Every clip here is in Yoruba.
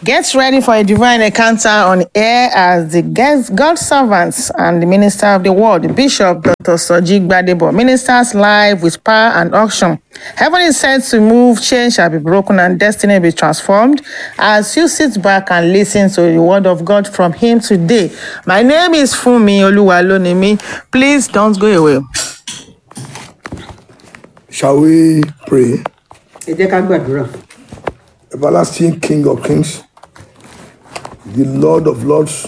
Get ready for a divine encounter on air as the guest, God servants and the minister of the word, Bishop Dr. Soji Gbadebo, ministers live with power and auction. Heaven is set to move, change shall be broken, and destiny be transformed as you sit back and listen to the word of God from Him today. My name is Fumi Oluwalonimi. Please don't go away. Shall we pray? ẹ jẹ́ ká gbàdúrà Everlasting King of Kings, the Lord of Lords,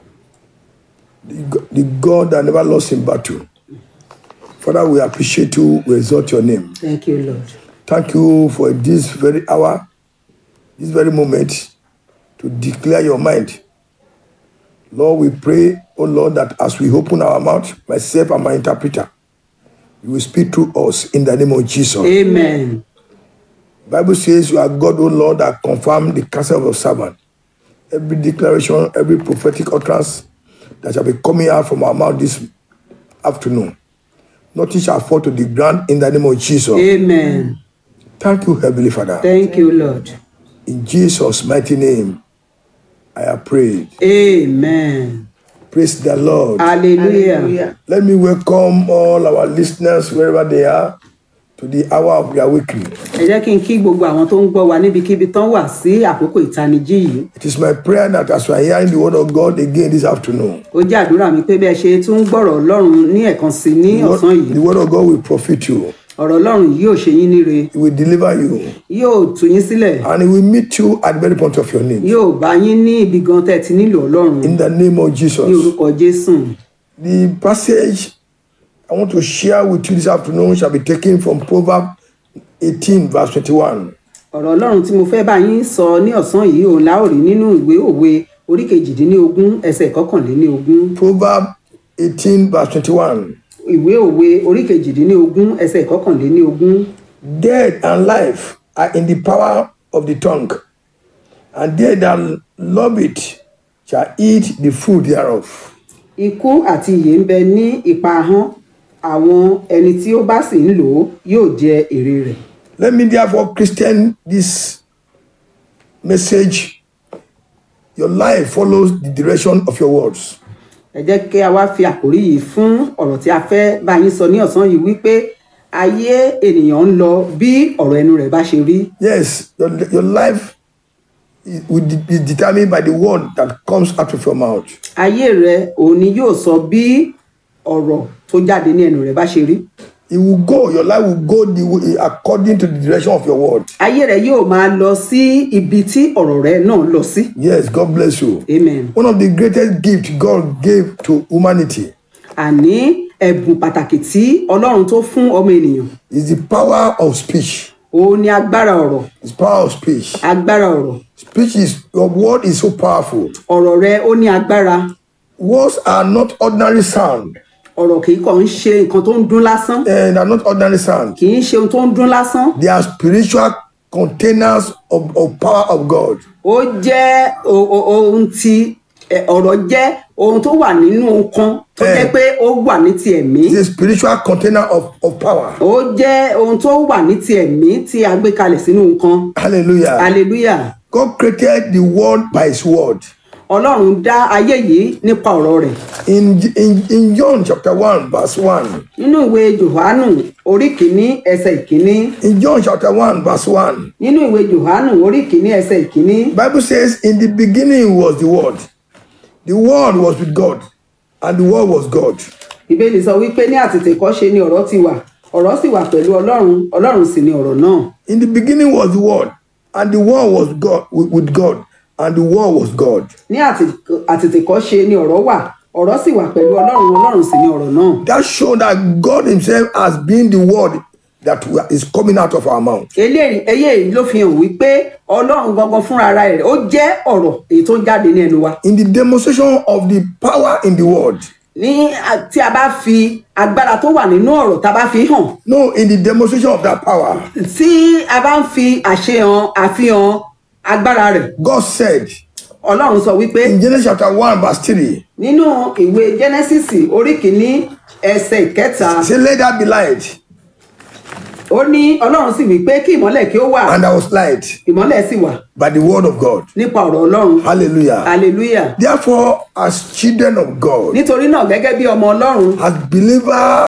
the, Go- the God that never lost in battle. Father, we appreciate you, we exalt your name. thank you lord Thank you for this very hour, this very moment to declare your mind. Lord, we pray, oh Lord, that as we open our mouth, myself and my interpreter, you will speak to us in the name of Jesus. amen Bible says you are God, O Lord, that confirm the counsel of your servant. Every declaration, every prophetic utterance that shall be coming out from our mouth this afternoon, nothing shall fall to the ground in the name of Jesus. amen Thank you, Heavenly Father. thank you lord In Jesus' mighty name, I have prayed. amen Praise the Lord. hallelujah Let me welcome all our listeners wherever they are to the hour of their awakening. ẹ jẹ́ kí n kí gbogbo àwọn tó ń gbọ́ wa níbikíbi tán wà sí àkókò ìtanijí yìí It is my prayer that as we are hearing the word of God again this afternoon, ó jẹ́ àdúrà mi pé bí ẹ ṣe tún ń gbọ́rọ̀ ọlọ́run ní ẹ̀kan sí ní the word, ọ̀sán yìí the word of God will profit you. ọ̀rọ̀ ọlọ́run yìí yóò ṣe yín níre He will deliver you yóò tú yín sílẹ̀ and he will meet you at the very point of your need. yóò bá yín ní ibi gan tẹ́ ẹ ti nílò ọlọ́run In the name of ní Jesus. orúkọ jésù The passage I want to share with you this afternoon shall be taken from Proverbs 18, verse 21. ọ̀rọ̀ ọlọ́run tí mo fẹ́ bá yín sọ ní ọ̀sán yìí òun la ó rí nínú ìwé òwe orí kejìdínlógún ẹsẹ̀ kọkànléníogún Proverbs 18, verse 21. ìwé òwe orí kejìdínlógún ẹsẹ̀ kọkànléníogún Death and life are in the power of the tongue, and they that love it shall eat the fruit thereof. ikú àti ìyè ń bẹ ní ipa ahọ́n àwọn ẹni tí ó bá sì ń lò ó yóò jẹ èrè rẹ̀ Let me therefore Christian this message. Your life follows the direction of your words. ẹ jẹ́ kí a wá fi àkórí yìí fún ọ̀rọ̀ tí a fẹ́ bá yín sọ ní ọ̀sán yìí wípé ayé ènìyàn ń lọ bí ọ̀rọ̀ ẹnu rẹ̀ bá ṣe rí Yes, your, your life is, will de- be determined by the word that comes out of your mouth. ayé rẹ òun ni yóò sọ bí ọ̀rọ̀ tó jáde ní ẹnu rẹ̀ bá ṣe rí It will go, your life will go the way, according to the direction of your word. ayé rẹ yóò máa lọ sí ibi tí ọ̀rọ̀ rẹ náà lọ sí Yes, God bless you. amen One of the greatest gifts God gave to humanity àní ẹ̀bùn pàtàkì tí ọlọ́run tó fún ọmọ ènìyàn is the power of speech. òun ni agbára ọ̀rọ̀ It's power of speech. agbára ọ̀rọ̀ Speech is your word is so powerful. ọ̀rọ̀ rẹ ó ní agbára Words are not ordinary sound. ọ̀rọ̀ kì í kàn ń ṣe nǹkan tó ń dún lásán And are not ordinary sound. kì í ṣe ohun tó ń dún lásán They are spiritual containers of, of power of God. ó jẹ́ o- o- ohun tí ẹ, ọ̀rọ̀ jẹ́ ohun tó wà nínú nǹkan tó Eh. jẹ́ pé ó wà ní ti ẹ̀mí It's a spiritual container of, of power. ó jẹ́ ohun tó wà ní ti ẹ̀mí tí a gbé kalẹ̀ sínú nǹkan Hallelujah. hallelujah God created the world by his word. ọlọ́run dá ayé yìí nípa ọ̀rọ̀ rẹ̀ In, in, in John chapter 1, verse 1. nínú ìwé johannu orí kìíní ẹsẹ̀ ìkíní In John chapter 1, verse 1. nínú ìwé johannu orí kìíní ẹsẹ̀ ìkíní Bible says, In the beginning was the word. The word was with God, and the word was God. ìbéèlì sọ wípé ní àtètèkọ́ṣe ni ọ̀rọ̀ ti wà ọ̀rọ̀ sì wà pẹ̀lú ọlọ́run ọlọ́run sì ni ọ̀rọ̀ náà In the beginning was the word, and the word was God with, with God, and the word was God. ní àtètè- àtètèkọ́ṣe ni ọ̀rọ̀ wà ọ̀rọ̀ sì wà pẹ̀lú ọlọ́run ọlọ́run sì ni ọ̀rọ̀ náà That showed that God Himself has been the word that we- is coming out of our mouth. eléyìí eléyìí ló fi hàn wípé ọlọ́run gangan fúnra ara rẹ̀ ó jẹ́ ọ̀rọ̀ èyí tó ń jáde ní ẹnu wa In the demonstration of the power in the word, ní à- tí a bá fi agbára tó wà nínú ọ̀rọ̀ tá a bá fi hàn no, in the demonstration of that power, tí a bá ń fi àṣehàn àfihàn agbára rẹ̀ God said ọlọ́run sọ wípé in Genesis chapter 1, verse 3, nínú ìwé genesis orí kìíní ẹsẹ̀ ìkẹta say, Let there be light. ó ní ọlọ́run sì wí pé kí ìmọ́lẹ̀ kí ó wà and there was light ìmọ́lẹ̀ sì wà by the word of God. nípa ọ̀rọ̀ ọlọ́run Hallelujah. hallelujah Therefore, as children of God, nítorí náà gẹ́gẹ́ bí ọmọ ọlọ́run as believer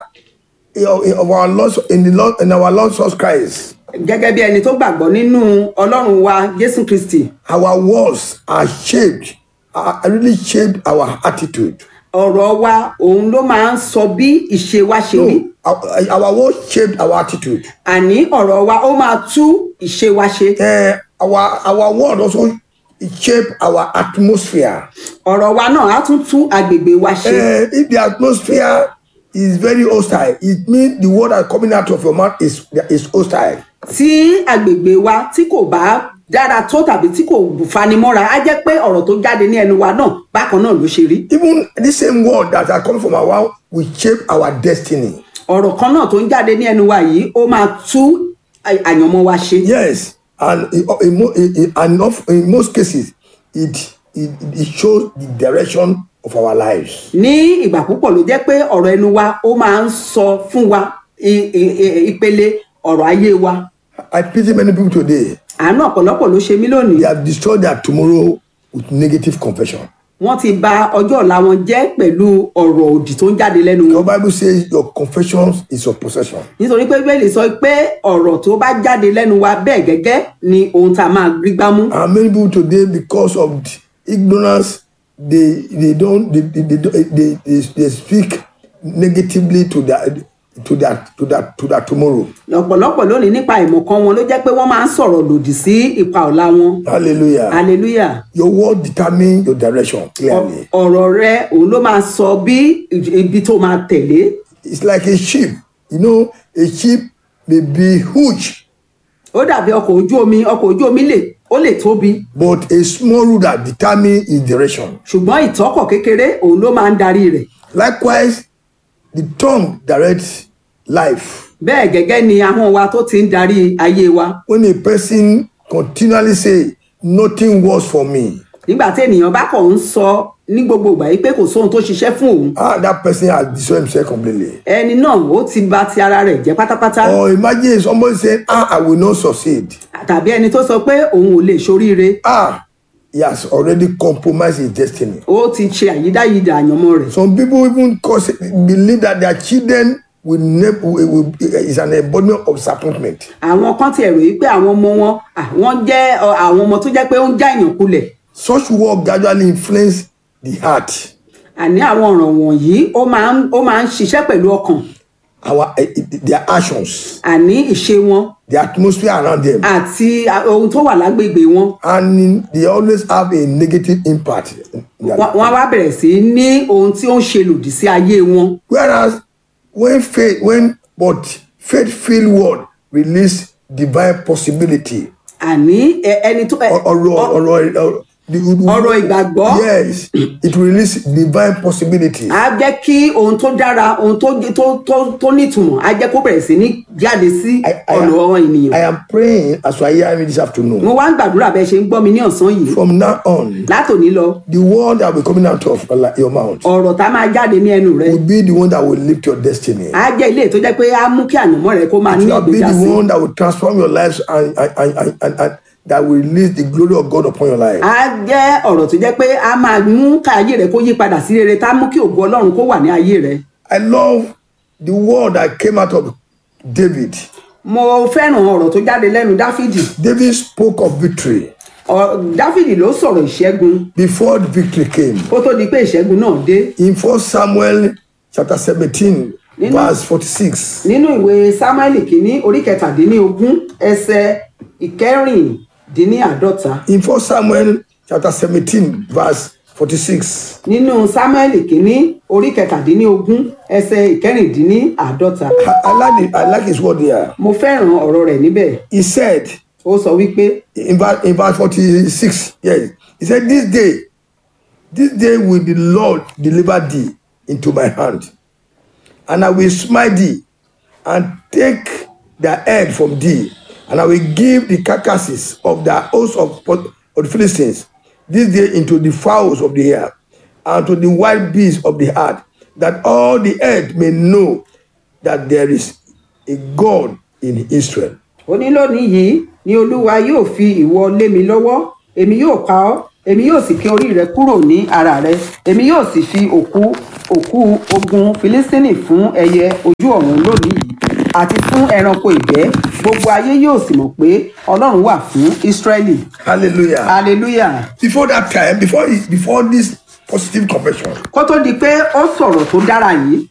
of our Lord in the Lord in our Lord Jesus Christ, gẹ́gẹ́ bí ẹni tó gbàgbọ́ nínú ọlọ́run wa jésù kristi our words are shaped, are really shaped our attitude. ọ̀rọ̀ wa òun ló máa ń sọ bí ìṣe wa ṣe rí No, our, our words shaped our attitude. àní ọ̀rọ̀ wa ó máa tú ìṣe wa ṣe Eh, our our word also shape our atmosphere. ọ̀rọ̀ wa náà á tún tú agbègbè wa ṣe Eh, if the atmosphere is very hostile, it means the word that coming out of your mouth is is hostile. tí agbègbè wa tí kò bá dára tó tàbí tí kò fanimọ́ra á jẹ́ pé ọ̀rọ̀ tó jáde ní ẹnu wa náà bákan náà ló ṣe rí Even the same word that are coming from our mouth will shape our destiny. ọ̀rọ̀ kan náà tó ń jáde ní ẹnu wa yìí ó máa tú à- àyànmọ́ wa ṣe Yes, and in, in, mo- in, in, and of, in most cases, it, it it shows the direction of our lives. ní ìgbà púpọ̀ ló jẹ́ pé ọ̀rọ̀ ẹnu wa ó máa ń sọ fún wa i- i- i- ìpele ọ̀rọ̀ ayé wa I pity many people today. àánú ọ̀pọ̀lọpọ̀ ló ṣe mí lónìí They have destroyed their tomorrow with negative confession. wọ́n ti bà ọjọ́ ọ̀la wọn jẹ́ pẹ̀lú ọ̀rọ̀ òdì tó ń jáde lẹ́nu Your wọn Bible says your confessions is your possession. nítorí pé bẹ́ẹ̀ lè sọ pé ọ̀rọ̀ tó bá jáde lẹ́nu wa bẹ́ẹ̀ gẹ́gẹ́ ni ohun tá a máa rí gbámú And many people today, because of the ignorance, they they don't they they, they, don't- they, they, they speak negatively to their to their to their to their tomorrow. ọ̀pọ̀lọpọ̀ lónìí nípa ìmọ̀kan wọn ló jẹ́ pé wọ́n máa ń sọ̀rọ̀ lòdì sí ipa ọ̀la wọn Hallelujah. hallelujah Your word determine your direction clearly. ọ̀rọ̀ rẹ òun ló máa sọ bí ibi tó máa tẹ̀lé It's like a ship. You know, a ship may be huge, ó dàbí ọkọ̀ ojú omi ọkọ̀ ojú omi lè ó lè tóbi but a small rudder determine its direction. ṣùgbọ́n ìtọ́kọ̀ kékeré òun ló máa ń darí rẹ̀ Likewise, the tongue directs life. bẹ́ẹ̀ gẹ́gẹ́ ni ahọ́n wa tó ti ń darí ayé wa When a person continually say, "Nothing works for me," nígbà tí ènìyàn bá kàn ń sọ ní gbogbo ìgbà yìí pé kò sóhun tó ṣiṣẹ́ fún òun ah, that person has destroyed himself completely. ẹni náà ó ti bà ti ara rẹ̀ jẹ́ pátápátá Or imagine somebody saying, "Ah, I will not succeed." tàbí ẹni tó sọ pé òun ò lè ṣoríire Ah, he has already compromised his destiny. ó ti ṣe àyídáyidà àyànmọ́ rẹ̀ Some people even cause, believe that their children will never will, will, is an embodiment of disappointment. àwọn kan tiẹ̀ rò yí pé àwọn ọmọ wọn à, wọ́n jẹ́ ọ, àwọn ọmọ tó jẹ́ pé ó ń já èèyàn kulẹ̀ Such work gradually influence the heart, àní àwọn ọ̀ràn wọ̀nyí ó máa ń ó máa ń ṣiṣẹ́ pẹ̀lú ọkàn our eh, eh, their actions, àní ìṣe wọn the atmosphere around them, àti a- ohun tó wà lágbègbè wọn and in- they always have a negative impact. in their Wọ́n- life. wọ́n á wá bẹ̀rẹ̀ sí í ní ohun tí ó ń ṣe lòdì sí ayé wọn Whereas when faith, when but faith-filled word release divine possibility. àní ẹ- ẹni tó ẹ- Or, or, or, or, or, the, Ọ̀rọ̀ ìgbàgbọ́. Yes, it release divine possibility. á jẹ́ kí ohun tó dára ohun tó tó tó tó nítumọ̀ á jẹ́ kó bẹ̀rẹ̀ sí ní jáde sí I, I, ọ̀nà àwọn am, ènìyàn I am praying as you are hearing me this afternoon. mo wá ń gbàdúrà bẹ́ẹ̀ ṣe ń gbọ́ mi ní ọ̀sán yìí From now on, látòní lọ the word that will be coming out of your mouth ọ̀rọ̀ tá máa jáde ní ẹnu rẹ will be the one that will lift your destiny. á jẹ́ ilé tó jẹ́ pé á mú kí àyànmọ́ rẹ kó máa It ní will be ìgbéga sí the one that will transform your lives and, and, and, and, and, and that will release the glory of God upon your life. á jẹ́ ọ̀rọ̀ tó jẹ́ pé á máa mú ká ayé rẹ kó yí padà sí rere tá mú kí ògo ọlọ́run kó wà ní ayé rẹ I love the word that came out of David. mo fẹ́ràn ọ̀rọ̀ tó jáde lẹ́nu dáfídì David spoke of victory Ọ- dáfídì ló sọ̀rọ̀ ìṣẹ́gun before the victory came. kó tó di pé ìṣẹ́gun náà dé In 1 Samuel chapter 17, Nínú- verse 46. nínú ìwé sámáìlì kìíní orí kẹtàdínlógún ẹsẹ ìkẹrìndínláàdọ́ta In 1 Samuel chapter 17, verse 46. nínú sámáìlì kìíní orí kẹtàdínlógún ẹsẹ ìkẹrìndínláàdọ́ta I, I like the, I like his word here. mo fẹ́ràn ọ̀rọ̀ rẹ̀ níbẹ̀ He said ó sọ wípé in verse, in verse 46, yes, he said, This day, this day will the Lord deliver thee into my hand, and I will smite thee and take their head from thee, and I will give the carcasses of the host of, of the Philistines this day into the fowls of the air and to the wild beasts of the earth, that all the earth may know that there is a God in Israel. ó ní lónìí yìí ni olúwa yóò fi ìwọ lé mi lọ́wọ́ èmi yóò pa ọ́ èmi yóò sì ké orí rẹ kúrò ní ara rẹ èmi yóò sì fi òkú òkú ogun filistini fún ẹyẹ ojú ọ̀run lónìí yìí àti fún ẹranko ìgbẹ́ gbogbo ayé yóò sì mọ̀ pé ọlọ́run wà fún ísírẹ́lì Hallelujah. hallelujah Before that time, before he- before this positive confession, kó tó di pé ó sọ̀rọ̀ tó dára yìí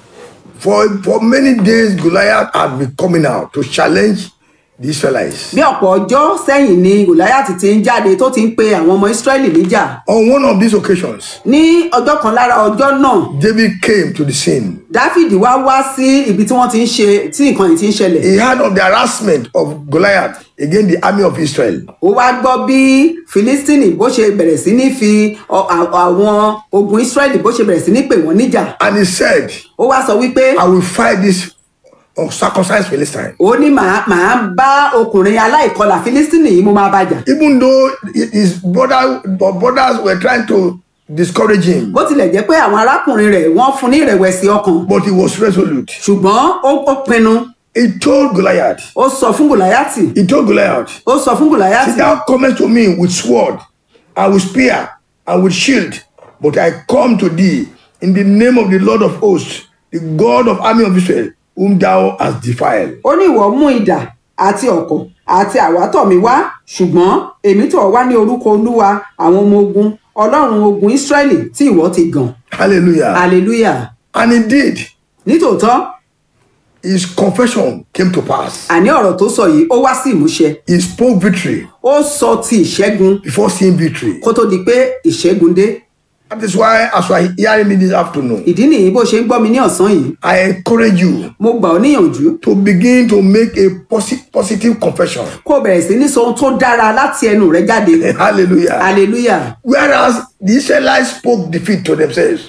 for for many days Goliath had been coming out to challenge the Israelites. bí ọ̀pọ̀ ọjọ́ sẹ́yìn ni gòláyàtì ti ń jáde tó ti ń pe àwọn ọmọ ísírẹ́lì níjà On one of these occasions, ní ọjọ́ kan lára ọjọ́ náà David came to the scene. dáfídì wá wá sí ibi tí wọ́n ti ń ṣe tí nǹkan yìí ti ń ṣẹlẹ̀ He heard of the harassment of Goliath against the army of Israel. ó wá gbọ́ bí filistini bó ṣe bẹ̀rẹ̀ sí ní fi ọ- à- àwọn ogun israẹli bó ṣe bẹ̀rẹ̀ sí ní pè wọ́n níjà And he said, ó wá sọ wípé I will fight this uncircumcised Philistine. ó ní màá màá bá ọkùnrin aláìkọlà filistini yìí mo máa bàjà Even though his brother, brothers were trying to discourage him, bó tilẹ̀ jẹ́ pé àwọn arákùnrin rẹ̀ wọ́n fún ní ìrẹ̀wẹ̀sì ọkàn but he was resolute. ṣùgbọ́n ó ó pinnu He told Goliath, ó sọ fún gòláyàtì he told Goliath, ó sọ fún gòláyàtì See, thou comest to me with sword, and with spear, and with shield, but I come to thee in the name of the Lord of hosts, the God of army of Israel, whom thou hast defiled. ó ní ìwọ mú idà àti ọ̀kọ̀ àti àwátọ̀ mi wá ṣùgbọ́n èmi tọ̀ wá ní orúkọ olúwa àwọn ọmọ ogun ọlọ́run ogun israẹli tí ìwọ ti gàn Hallelujah. hallelujah And indeed, nítòótọ́ his confession came to pass. àní ọ̀rọ̀ tó sọ yìí ó wá sí ìmúṣẹ He spoke victory ó sọ ti ìṣẹ́gun before seeing victory. kó tó di pé ìṣẹ́gun dé That is why, as you are hearing me this afternoon, ìdí nìyí bó ṣe ń gbọ́ mi ní ọ̀sán yìí I encourage you mo gbà ọ́ níyànjú to begin to make a posi- positive confession. kó o bẹ̀rẹ̀ sí ní sọ ohun tó dára láti ẹnu rẹ jáde Hallelujah. hallelujah Whereas the Israelites spoke defeat to themselves.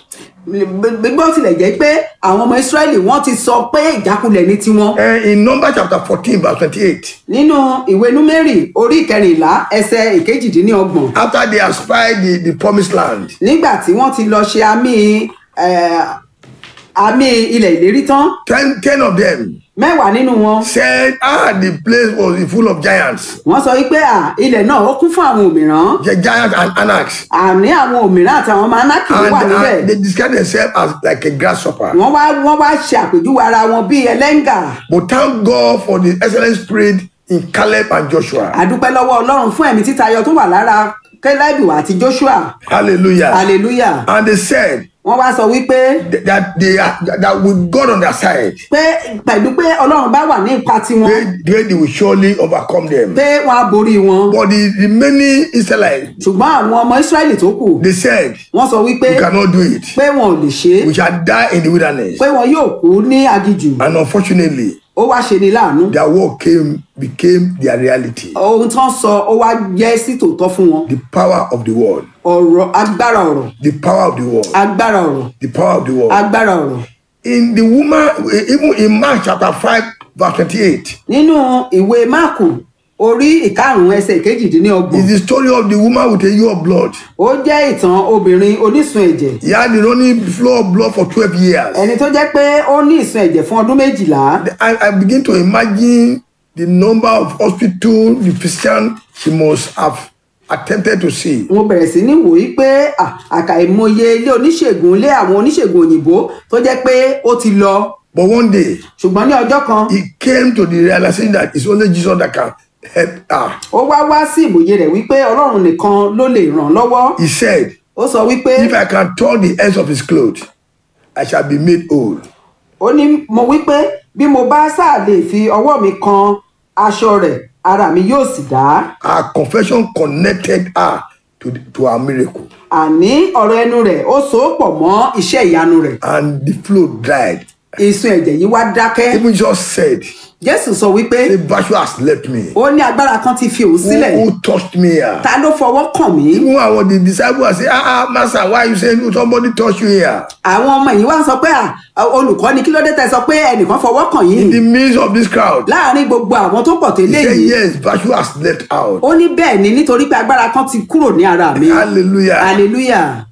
gbígbọ́ tilẹ̀ jẹ́ pé àwọn ọmọ israẹli wọ́n ti sọ pé ìjákulẹ̀ ní tiwọn Eh, in Numbers chapter 14, verse 28, nínú ìwé númérì orí ìkẹrìnlá ẹsẹ ìkejìdínlọ́gbọ̀n after they have spied the, the promised land, nígbà tí wọ́n ti lọ ṣe àmì eh, àmì ilẹ̀ ìlérí tán ten, ten of them mẹ́wàá nínú wọn said, Ah, the place was full of giants, wọ́n sọ wípé à ilẹ̀ náà ó kún fún àwọn òmìrán the giants and anarchs. àní àwọn òmìrán àtàwọn ọmọ anákì ló And, wà níbẹ̀ and they described themselves as like a grasshopper. wọ́n wá wọ́n wá ṣe àpèjúwe ara wọn bíi ẹlẹ́ngà But thank God for the excellent spirit in Caleb and Joshua. àdúpẹ́ lọ́wọ́ ọlọ́run fún ẹ̀mí títayọ tó wà lára kẹ́lẹ́bù àti joshua Hallelujah. hallelujah And they said wọ́n wá sọ wípé th- that they are that with God on their side, pé pẹ̀lú pé ọlọ́run bá wà ní ipa tiwọn they, they, they will surely overcome them. pé wọ́n á borí wọn But the remaining Israelites, ṣùgbọ́n àwọn ọmọ israẹli tó kù they said, wọ́n sọ wípé We cannot do it. pé wọn ò lè ṣe é We shall die in the wilderness. pé wọn yóò kú ní aginjù And unfortunately, ó wá ṣe ni láàánú their work came became their reality. ohun tó ń sọ ó wá jẹ́ sí tòótọ́ fún wọn The power of the world. ọ̀rọ̀ agbára ọ̀rọ̀ The power of the world. agbára ọ̀rọ̀ The power of the world. agbára ọ̀rọ̀ In the woman, even in Mark chapter 5, verse 28, nínú ìwé máàkù orí ìkarùnún ẹsẹ̀ kejìdínlọ́gbọ̀n is the story of the woman with a ear of blood. ó jẹ́ ìtàn obìnrin onísun ẹ̀jẹ̀ He had the running flow of blood for 12 years. ẹni tó jẹ́ pé ó ní ìsun ẹ̀jẹ̀ fún ọdún méjìlá I, I begin to imagine the number of hospital the physician she must have attempted to see. mo bẹ̀rẹ̀ sí ní wòye pé à, àkàìmọye ilé oníṣègùn ilé àwọn oníṣègùn òyìnbó tó jẹ́ pé ó ti lọ But one day, ṣùgbọ́n ní ọjọ́ kan he came to the realization that it's only Jesus that can help her. ó wá wá sí ìmòye rẹ̀ wípé ọlọ́run nìkan ló lè ràn lọ́wọ́ He said, ó sọ wípé If I can touch the ends of his clothes, I shall be made whole. ó ní mo wípé bí mo bá sáà lè fi ọwọ́ mi kan aṣọ rẹ̀ ara mi yóò sì dá Her confession connected her to, the, to her miracle, àní ọ̀rọ̀ ẹnu rẹ̀ ó so ó pọ̀ mọ́ iṣẹ́ ìyanu rẹ̀ and the flow dried. ìsun ẹ̀jẹ̀ yìí wá dákẹ́ Even Jesus said, jésù sọ wípé The virtue has left me. ó ní agbára kan ti fi òun sílẹ̀ Who, who touched me here? ta ló fọwọ́ kàn mí Even when I was the disciple, I say, ah, ah, master, why you saying somebody touched you here? àwọn ọmọ yìí wá ń sọ pé à, olùkọ́ ni kí ló dé tẹ́ sọ pé ẹnìkan fọwọ́ kàn yín In the midst of this crowd, láàárín gbogbo àwọn tó pọ̀ he tẹ́lẹ̀ said, yìí yes, virtue has left out. ó ní bẹ́ẹ̀ ni nítorí pé agbára kan ti kúrò ní ara mi Hallelujah. hallelujah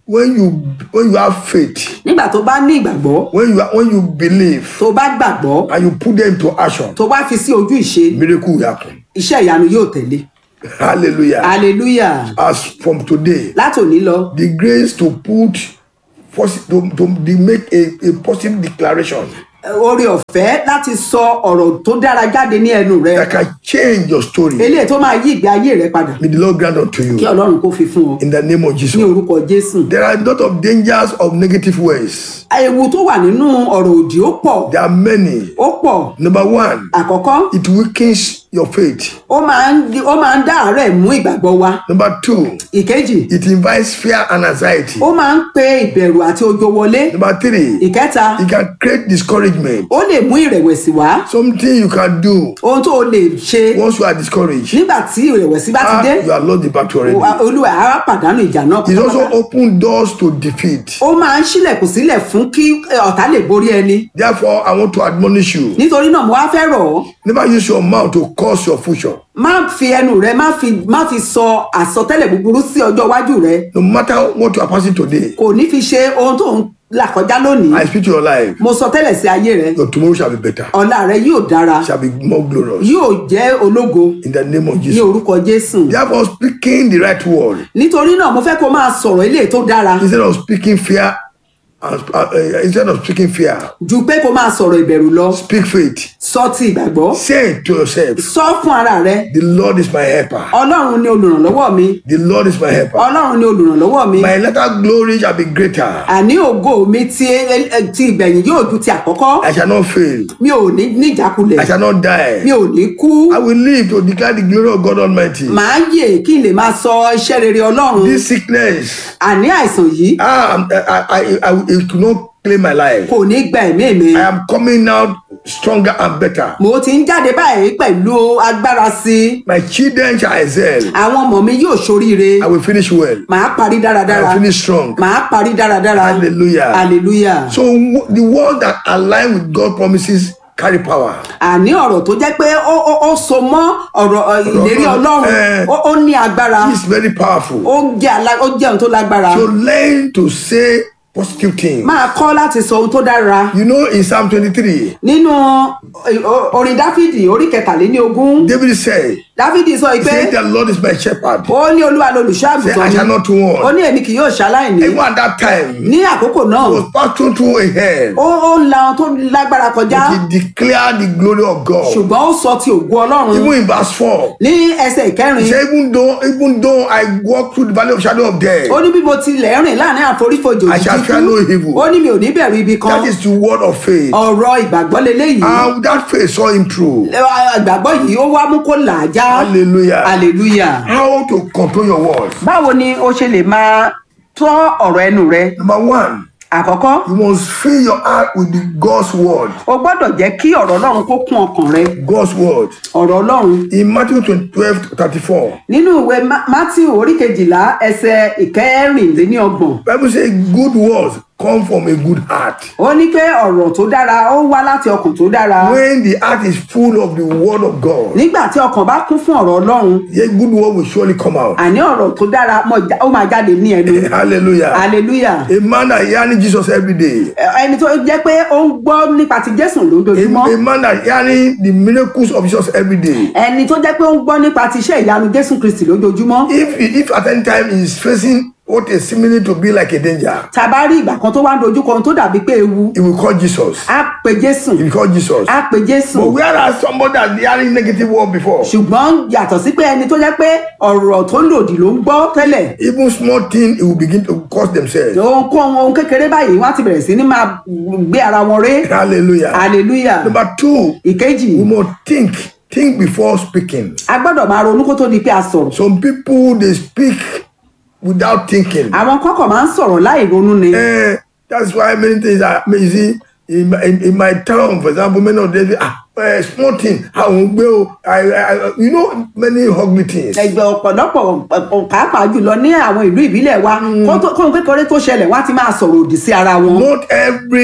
when you when you have faith, nígbà tó bá ní ìgbàgbọ́ when you are, when you believe tó bá gbàgbọ́ and you put them into action, tó bá fi sí ojú ìṣe miracle will happen. iṣẹ́ ìyanu yóò tẹ̀lé Hallelujah. hallelujah As from today, látòní lọ the grace to put posi- to, to, to make a, a positive declaration oore ọ̀fẹ́ láti sọ ọ̀rọ̀ tó dára jáde ní ẹnu rẹ that can change your story. eléyìí tó máa yí ìgbé ayé rẹ padà May the Lord grant unto kí you ọlọ́run kó fi fún ọ in the name of ní Jesus. orúkọ jésù There are a lot of dangers of negative ways. ewu tó wà nínú ọ̀rọ̀ òdì ó pọ̀ There are many. ó pọ̀ Number one, àkọ́kọ́ it weakens your faith. ó máa ń di- ó máa ń dá àárẹ̀ mú ìgbàgbọ́ wa Number two, ìkejì it invites fear and anxiety. ó máa ń pe ìbẹ̀rù àti ojo wọlé Number three, ìkẹta it can create discouragement. ó lè mú ìrẹ̀wẹ̀sì wá Something you can do ohun tó o lè ṣe once you are discouraged. nígbà tí ìrẹ̀wẹ̀sì bá ti Ah, dé you have lost the battle o- already. olúwa á pàdánù ìjà náà It also pátápátá. opens doors to defeat. ó máa ń ṣílẹ̀kùn sílẹ̀ fún kí eh, ọ̀tá lè borí ẹni Therefore, I want to admonish you. nítorí náà mo wá fẹ́ rọ̀ ọ́ Never use your mouth to curse your future. má fi ẹnu rẹ má fi má fi sọ àsọtẹ́lẹ̀ búburú sí ọjọ́ iwájú rẹ No matter what you are passing today, kò ní fi ṣe ohun tó ń là kọjá lónìí I speak to your life. mo sọ tẹ́lẹ̀ sí ayé rẹ Your tomorrow shall be better, ọ̀la rẹ yóò dára shall be more glorious. yóò jẹ́ ológo In the name of ní Jesus. orúkọ jésù Therefore, speaking the right word nítorí náà mo fẹ́ kó máa sọ̀rọ̀ eléyìí tó dára instead of speaking fear, and, uh, uh, instead of speaking fear, ju pé kó máa sọ̀rọ̀ ìbẹ̀rù lọ speak faith. sọ ti ìgbàgbọ́ Say it to yourself, sọ fún ara rẹ the Lord is my helper. ọlọ́run ni olùrànlọ́wọ́ mi The Lord is my helper. ọlọ́run ni olùrànlọ́wọ́ mi My latter glory shall be greater. àní ògo mi ti ti ìgbẹ̀yìn yóò ju ti àkọ́kọ́ I shall not fail. mi ò ní ní ìjákulẹ̀ I shall not die. mi ò ní kú I will live to declare the glory of God Almighty. màá yè kí n lè máa sọ iṣẹ́ rere ọlọ́run This sickness, àní àìsàn yìí ah, I'm- I, I, I, I, it could not claim my life. kò ní gba ẹ̀mí mi I am coming out stronger and better. mo ti ń jáde báyìí pẹ̀lú agbára sí i My children shall excel. àwọn ọmọ mi yóò ṣoríire I will finish well. màá parí I dáradára will finish strong. màá parí dáradára Hallelujah. hallelujah So w- the word that align with God promises carry power. àní ọ̀rọ̀ tó jẹ́ pé ó ó ó so mọ́ ọ̀rọ̀ ọ, ìlérí Ọlọ́run, ọlọ́run eh. ó ó ní agbára It's very powerful. ó jẹ́ alá- ó jẹ́ ohun tó lágbára So learn to say positive things. máa kọ́ láti sọ ohun tó dára You know, in Psalm 23, nínú eh, o- orin dáfídì orí kẹtàléníogún David said, dáfídì sọ pé Say the Lord is my shepherd. ó ní olúwa lolùṣọ́ Say, I àgùntàn shall mi not want. ó ní èmi kì yóò ṣaláìní Even at that time, ní àkókò náà he was passing through a hell. ó ó ń la ohun tó lágbára kọjá He declared the glory of God. ṣùgbọ́n ó sọ ti ògo ọlọ́run Even in verse 4, ní ẹsẹ̀ he ìkẹrin said, even though, even though I walk through the valley of shadow of death, ó ní bí mo tilẹ̀ rìn láàrin àforífojò I shall òjijì fear no kú evil. ó ní mi ò ní bẹ̀rù ibi kan that is the word of faith. ọ̀rọ̀ ìgbàgbọ́ leléyìí And that faith saw him through. ìgbàgbọ́ yìí ó wá mú kó là á já Hallelujah. hallelujah. How to control your words. báwo ni o ṣe lè máa tọ́ ọ̀rọ̀ ẹnu rẹ Number one, àkọ́kọ́ you must fill your heart with the God's word. o gbọ́dọ̀ jẹ́ kí ọ̀rọ̀ ọlọ́run kó kún ọkàn rẹ God's word. ọ̀rọ̀ ọlọ́run In Matthew 12 34, nínú ìwé Ma- matthew orí kejìlá ẹsẹ̀ ìkẹrìnléníọgbọ̀n Bible says good words come from a good heart. ó ní pé ọ̀rọ̀ tó dára ó wá láti ọkàn tó dára When the heart is full of the word of God, nígbà tí ọkàn bá kún fún ọ̀rọ̀ ọlọ́run a good word will surely come out. àní ọ̀rọ̀ tó dára mọ̀ já- ó máa jáde ní ẹnu Hallelujah. hallelujah A man that hearing Jesus every day. Ẹ- ẹni tó jẹ́ pé ó ń gbọ́ nípa ti jésù lójoojúmọ́ A, a man that hearing the miracles of Jesus every day. ẹni tó jẹ́ pé ó ń gbọ́ nípa ti iṣẹ́ ìyanu jésù kristi lójoojúmọ́ If if at any time he is facing what is seemingly to be like a danger, tá a bá rí ìgbà kan tó wá ń dojú kọ ohun tó dàbí pé ewu he will call Jesus. á pe jésù He will call Jesus. á pe jésù But whereas somebody that hearing negative word before, ṣùgbọ́n yàtọ̀ sí pé ẹni tó jẹ́ pé ọ̀rọ̀ tó lòdì ló ń gbọ́ tẹ́lẹ̀ even small thing, he will begin to curse themselves. ohunkóhun ohun kékeré báyìí wọ́n á ti bẹ̀rẹ̀ sí ní máa gbé ara wọn ré Hallelujah. hallelujah Number two, ìkejì we must think, think before speaking. a gbọ́dọ̀ máa ronú kó tó di pé a sọ̀rọ̀ Some people they speak without thinking. àwọn kọ́kọ̀ máa ń sọ̀rọ̀ láì ronú ni Eh, that's why many things are you see in my, in, in my town, for example, many of them ah uh, small thing, I won't go. I, I, you know many ugly things. ẹgbẹ́ ọ̀pọ̀lọpọ̀ ọ̀pọ̀ pàápàá jùlọ ní àwọn ìlú ìbílẹ̀ wa kó tó- kóhun kékeré tó ṣẹlẹ̀ wọ́n á ti máa sọ̀rọ̀ òdì sí ara wọn Not every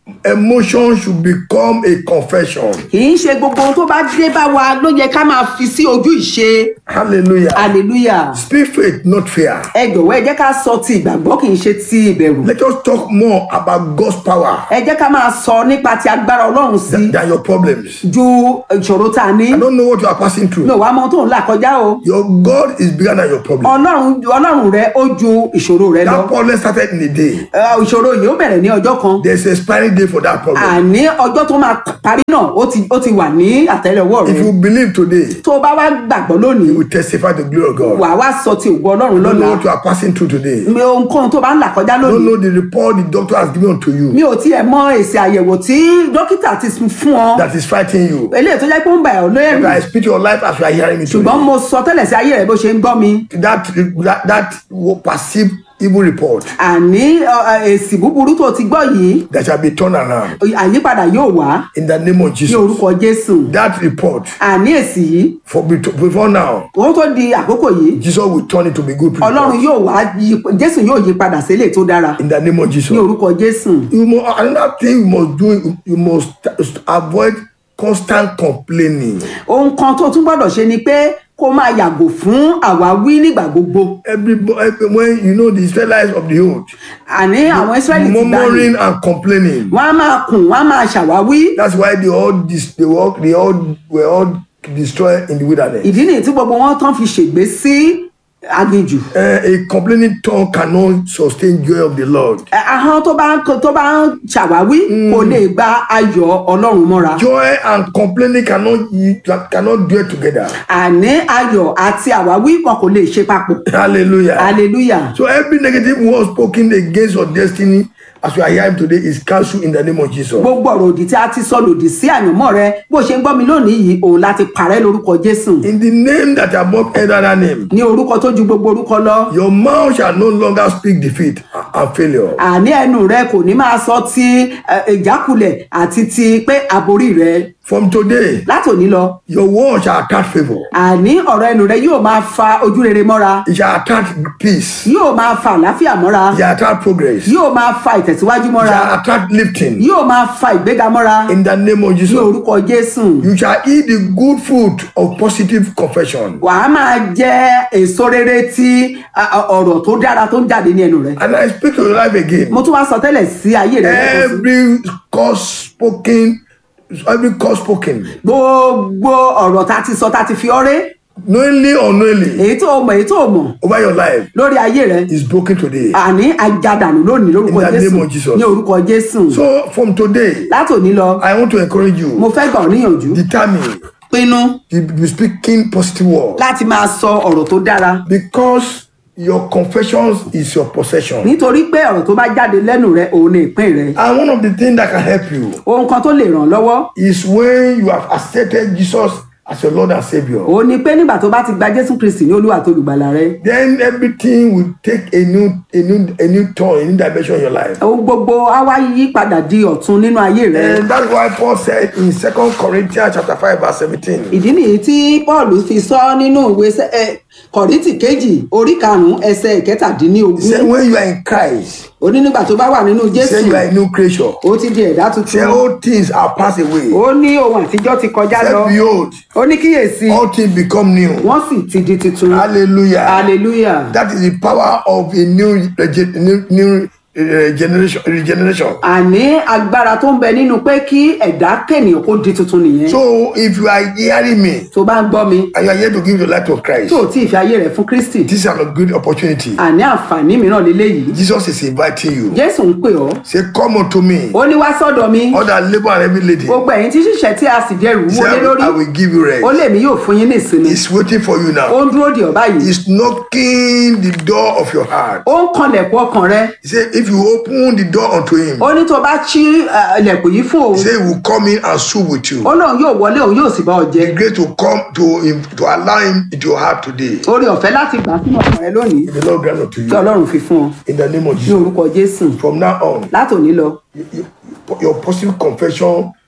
emotion should become a confession. kì í ṣe gbogbo ohun tó bá dé bá wa ló yẹ ká máa fi sí ojú ìṣe Hallelujah. hallelujah Speak faith, not fear. ẹ jọ̀wọ́ ẹ jẹ́ ká sọ ti ìgbàgbọ́ kì í ṣe ti ìbẹ̀rù Let us talk more about God's power ẹ jẹ́ ká máa sọ nípa ti agbára ọlọ́run sí than, than your problems. ju ìṣòro tá a ní I don't know what you are passing mi through. ò wá mọ ohun tó ń là kọjá o Your God is bigger than your problem. ọlọ́run ọlọ́run rẹ ó ju ìṣòro rẹ lọ That problem started in a day. Ẹ, ìṣòro yìí ó bẹ̀rẹ̀ ní ọjọ́ kan There's a expiring day for that problem. àní ọjọ́ tó máa parí náà ó ti ó ti wà ní àtẹ́lẹwọ́ rẹ If you believe today, tó o bá wá gbàgbọ́ lónìí you will testify the glory of God. wàá wá sọ ti ògo ọlọ́run I don't lọ́la know what you are passing through today. mi ohunkóhun tó bá ń là kọjá I don't lónìí know the report the doctor has given unto you mi ò tiẹ̀ mọ èsì àyẹ̀wò tí dókítà ti fún ọ that is fighting you. eléyìí tó jẹ́ pé ó ń bà ọ́ lóyè But I speak to your life as you are hearing me ṣùgbọ́n today. mo sọ tẹ́lẹ̀ sí ayé rẹ bó ṣe ń gbọ́ mi That, that, that perceived evil report àní ọ, ẹ, èsì búburú tó ti gbọ́ yìí that shall be turned around àyípadà yóò wá in the name of ní Jesus. orúkọ jésù That report, àní èsì yìí for before now, owó tó di àkókò yìí Jesus will turn it to be good ọlọ́run report yóò wá yí jésù yóò yí padà sílẹ̀ tó dára in the name of Jesus. ní orúkọ jésù You must, another thing you must do, you must avoid constant complaining. ohun kan tó tún gbọ́dọ̀ ṣe ni pé kó máa yàgò fún àwáwí nígbà gbogbo Every, every when you know the Israelites of the old, àní àwọn israẹli ti gbà ní murmuring and complaining. wọn á máa kùn wọn á máa ṣàwáwí That's why they all dis, they were, they all were all destroyed in the wilderness. ìdí nìyí tí gbogbo wọn tán fi ṣègbé sí aginjù Uh, a complaining tongue cannot sustain joy of the Lord. Ẹ, ahọ́n tó bá ń tó bá ń ṣàwáwí kò lè gba ayọ̀ ọlọ́run mọ́ra Joy and complaining cannot ye- cannot dwell together. àní ayọ̀ àti àwáwí wọn kò lè ṣe papọ̀ Hallelujah. hallelujah So every negative word spoken against your destiny, as we are hearing today, is cancelled in the name of Jesus. gbogbo ọ̀rọ̀ òdì tí a ti sọ lòdì sí àyànmọ́ rẹ bó ṣe ń gbọ́ mi lónìí yìí òun láti parẹ́ lórúkọ jésù In the name that above every other name, ní orúkọ tó ju gbogbo orúkọ lọ your mouth shall no longer speak defeat and failure. àní ẹnu rẹ kò ní máa sọ ti ẹ, ìjákulẹ̀ àti ti pé àborí rẹ From today, látòní lọ your word shall attract favor. àní ọ̀rọ̀ ẹnu rẹ yóò máa fa ojú rere mọ́ra It shall attract peace. yóò máa fa àlàáfíà mọ́ra It shall attract progress. It yóò máa fa ìtẹ̀síwájú mọ́ra shall attract lifting. yóò máa fa ìgbéga mọ́ra In the name of ní Jesus. orúkọ jésù You shall eat the good fruit of positive confession. wàá máa jẹ èso rere tí a, a, ọ̀rọ̀ tó dára tó ń jáde ní ẹnu rẹ And I speak to your life again. mo tún wá sọ tẹ́lẹ̀ sí ayé rẹ lẹ́kọ̀ọ́ sí. Every cause spoken, every cause spoken, gbogbo ọ̀rọ̀ tá a ti sọ tá a ti fi ọ́rẹ́ knowingly or unknowingly, èyí tó o mọ̀ èyí tó o mọ̀ over your life lórí ayé rẹ is broken today. àní ajadànù lónìí lórúkọ In the jésù name of Jesus. ní orúkọ jésù So from today, látòní lọ I want to encourage mo you, fẹ́ gbà ọ́ níyànjú determine pinnu to be speaking positive words láti máa sọ ọ̀rọ̀ tó dára because your confessions is your possession. nítorí pé ọ̀rọ̀ tó bá jáde lẹ́nu rẹ òun ni ìpín rẹ And one of the things that can help you ohun kan tó lè ràn lọ́wọ́ is when you have accepted Jesus as your Lord and Savior. òun ni pé nígbà tó bá ti gba jésù kristi ní olúwa tó lùgbàlà rẹ Then everything will take a new, a new, a new turn, a new dimension in your life. ohun gbogbo á wá yí padà di ọ̀tun nínú ayé rẹ And that's why Paul said in 2 Corinthians chapter 5, verse 17. ìdí nìyí tí paul fi sọ nínú ìwé Sẹ́- ẹ, kọ̀ríntì kejì orí karùnún ẹsẹ He ìkẹtàdínlógún said, when you are in Christ, ó ní nígbà tó bá wà nínú he jésù said you are a new creature. ó ti di ẹ̀dá Say tuntun all things are passed away. ó ní ohun àtijọ́ ti kọjá lọ Said behold, ó ní kíyèsí all things become new. wọ́n sì ti di tuntun Hallelujah. hallelujah That is the power of a new, rege- new, new uh, generation. Regeneration. àní agbára tó ń bẹ nínú pé kí ẹ̀dá kènìyàn kó di tuntun nìyẹn So if you are hearing me tó bá ń gbọ́ mi and you are here to give your life to Christ, tó ò tí ì fi ayé rẹ̀ fún kristi this is a good opportunity. àní àǹfààní mìíràn lélẹ́yìí Jesus is inviting you. jésù ń pè ọ́ Say, come unto me, ó ní wá sọ́dọ̀ mi all that labor and heavy lady. gbogbo ẹ̀yin tí ṣiṣẹ́ tí a sì jẹ́ rù Say, wọlé I lórí will, I will give you ó rest. lè mí yóò fún yín ní ìsinmi He's waiting for you ó now. ń dúró dè ọ́ báyìí He's knocking the door of your heart. ó ń kanlẹ̀kùn ọkàn rẹ He said, if you open the door unto him, ó ní tó bá ṣí eh, ilẹ̀kùn yìí fún òun he said, he will come in and sup with you. ó lóun yóò wọlé òun yóò sì bá ọ jẹ The grace to come to him, to allow him into your heart today. orí ọ̀fẹ́ láti gbà sínú ọkàn rẹ lónìí The Lord grant unto kí you. ọlọ́run fi fún ọ In the name of ní Jesus. orúkọ jésù From now on, látòní lọ you- you- your positive confession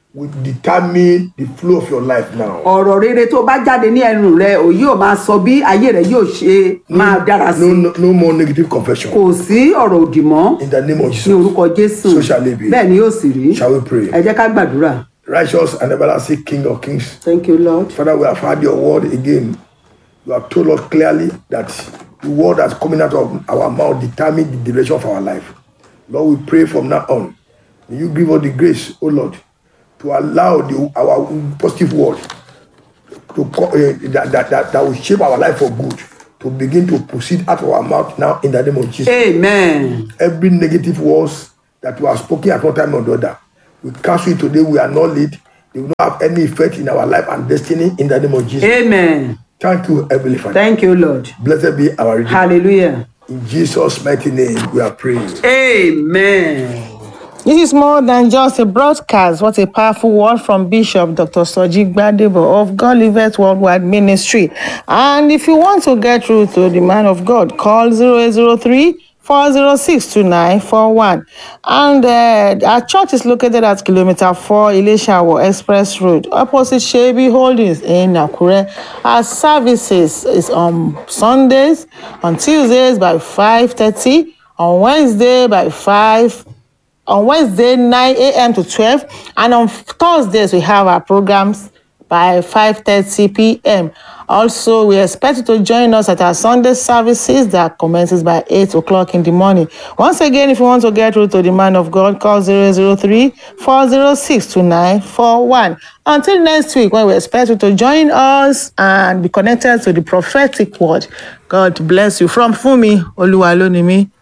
will determine the flow of your life now. ọ̀rọ̀ rere tó bá jáde ní ẹnu rẹ ò yóò máa sọ bí ayé rẹ yóò ṣe máa dára sí No, no, no more negative confession. kò sí ọ̀rọ̀ òdì mọ́ In the name of ní Jesus. orúkọ jésù So shall it be. bẹ́ẹ̀ ni yóò sì rí Shall we pray? ẹ jẹ́ ká gbàdúrà Righteous and everlasting King of Kings. thank you lord Father, we have heard your word again. You have told us clearly that the word that's coming out of our mouth determines the direction of our life. Lord, we pray from now on. May you give us the grace, oh Lord, to allow the, our positive word to co- uh, that, that, that, that will shape our life for good to begin to proceed out of our mouth now in the name of Jesus. amen Every negative words that we have spoken at one time or the other, we cancel it today. We are not lead. They will not have any effect in our life and destiny in the name of Jesus. amen Thank you, Heavenly Father. thank you lord Blessed be our Redeemer. hallelujah In Jesus' mighty name, we are praying. amen. This is more than just a broadcast. What a powerful word from Bishop Dr. Soji Gbadebo of God Liveth Worldwide Ministry. And if you want to get through to the man of God, call 0803 406 2941. And uh, our church is located at kilometer 4 Ileshawo Express Road, opposite Shebi Holdings in Nakure. Our services is on Sundays, on Tuesdays by 5.30, on Wednesday by 5 on Wednesday 9 a.m. to 12 and on Thursdays we have our programs by 5:30 p.m. Also, we expect you to join us at our Sunday services that commences by 8 o'clock in the morning. Once again, if you want to get through to the man of God, call 003 406 2941. Until next week, when we expect you to join us and be connected to the prophetic word. God bless you. From Fumi Oluwalonimi.